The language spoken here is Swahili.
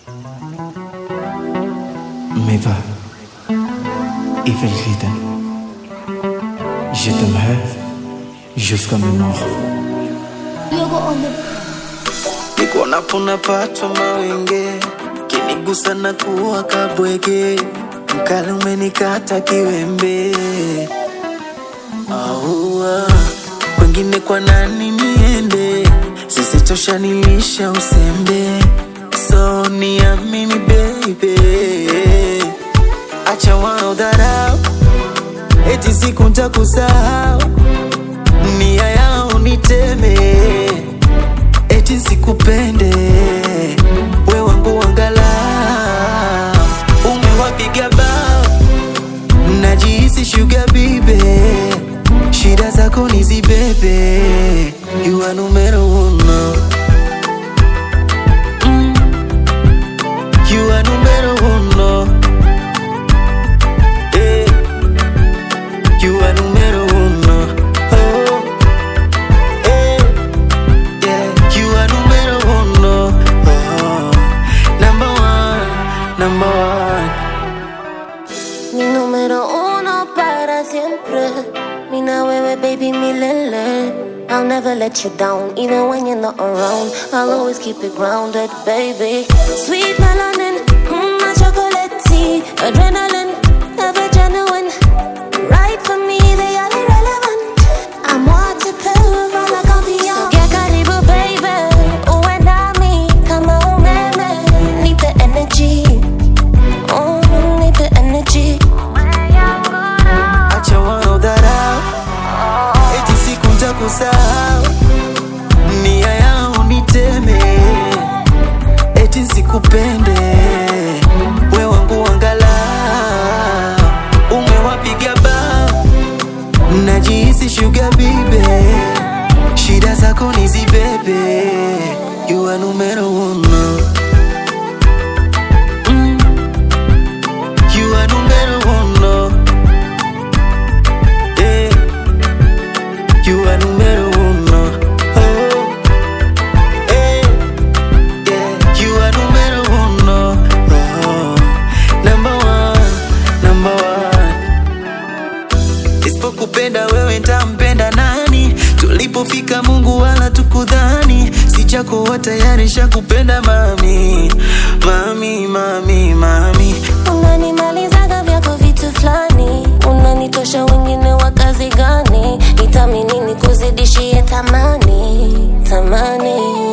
Mais va, Evelrida. Je t'aimerai jusqu'à mes morts. nikuonapo napatwa mawenge, kinigusa na kuwa kabwege, mkali umenikata kiwembe. Aua, kwengine kwa nani niende? Sisitosha nilisha usembe, so niamini baby, acha wanaodharau eti siku ntakusahau, nia yao niteme eti sikupende we wangu wangala umewapiga bao najihisi shuga bibe shida zako nizibebe you are numero uno Mm. you are numero uno Eh. you are numero uno oh. Eh. Yeah, you are numero uno. Oh, number one, number one. Mi número uno para siempre. Mina wewe baby milele. I'll never let you down, even when you're not around. I'll always keep it grounded, baby. Sweet melanin, mm, my chocolate tea, adrenaline, ever genuine. Right for me, they are irrelevant. I'm waterproof, all I can be on. So get karibu, baby. Uwe nami kama umeme. Need the energy. Oh, need the energy. Acha wanaodharau eti siku ntakusahau, nia yao niteme, eti sikupende we wangu wangala, umewapiga bao, najihisi shuga bibe, shida zako nizibebe, you are numero uno. Mm. You are numero uno. Yeah. You are numero uno. Oh. Eh. Yeah. You are numero uno. Oh. Number one. Number one. Isipokupenda wewe ntampenda nani? Tulipofika Mungu wala tukudhani, si chako wa tayari shakupenda mami, mami, mami, mami. Unanimalizaga vyako vitu fulani, unanitosha wengine wa kazi gani? Nitamini nikuzidishie tamani, tamani